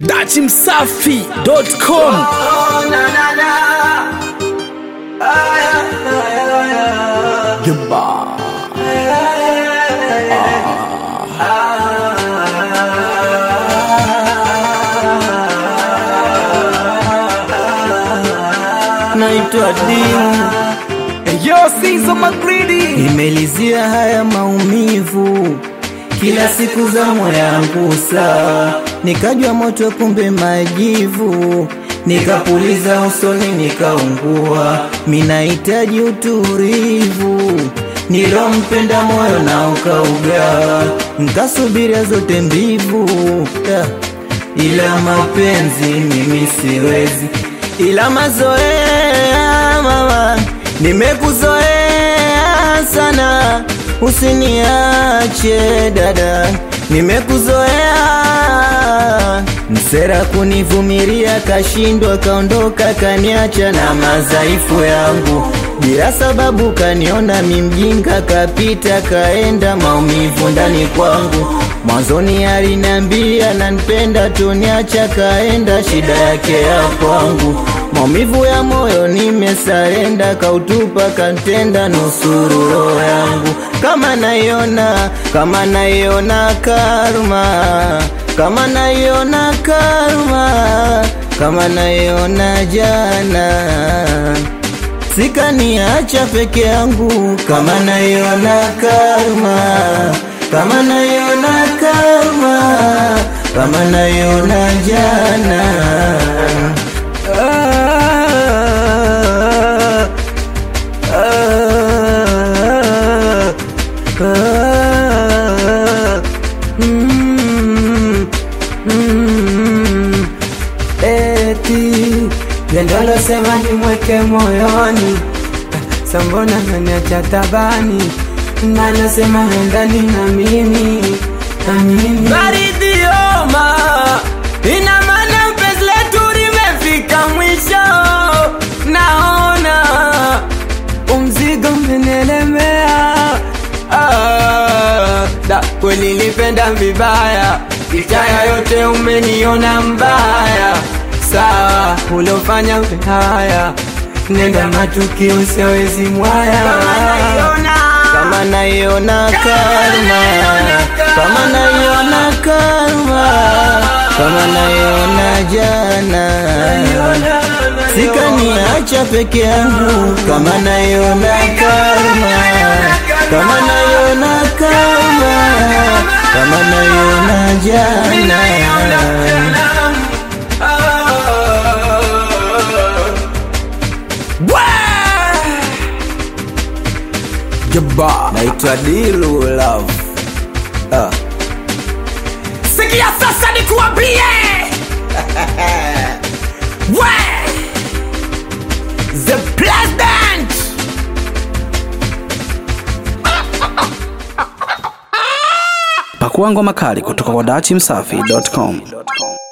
dachimsafi.com naitwa Dimu, Yo, Sizo Magridi nimelizia haya maumivu kila siku za moyo yangu saa, nikajwa moto kumbe majivu, nikapuliza usoni nikaungua, minahitaji utulivu nilompenda moyo na ukauga, nkasubiria zote mbivu yeah. ila mapenzi mimi siwezi, ila mazoea mama, nimekuzoea sana, usiniache dada, nimekuzoea msera kunivumilia, kashindwa kaondoka, kaniacha na madhaifu yangu bila sababu, kaniona mimjinga, kapita kaenda, maumivu ndani kwangu. Mwanzoni aliniambia nanipenda, tuniacha kaenda, shida yake ya kwangu. Maumivu ya moyo nimesarenda, kautupa kantenda, nusuru roho yangu. Kama naiona, kama naiona karma, kama naiona karma, kama naiona jana sikaniacha peke yangu, kama naiona karma, kama naiona karma, kama naiona jana. Ah, ah, ah, mm, mm, eti Jendolo sema nimweke moyoni, sambona naniacha tabani, nanasema endani na mimi na mimi baridi yoma, ina maana penzi letu limefika mwisho. Naona umzigo umenielemea. ah, da kweli nilipenda vibaya, licha yote umeniona mbaya. Sawa uliofanya haya, Nenda matukio siwezi mwaya kama naiona karma, kama naiona karma, kama naiona jana, sikaniacha peke yangu, kama naiona karma, kama naiona karma, kama naiona jana. Jaba Naitwa Dilu Love. Ah. Sikia sasa nikuambie We The President Pakua ngoma kali kutoka kwa dachimsafi.com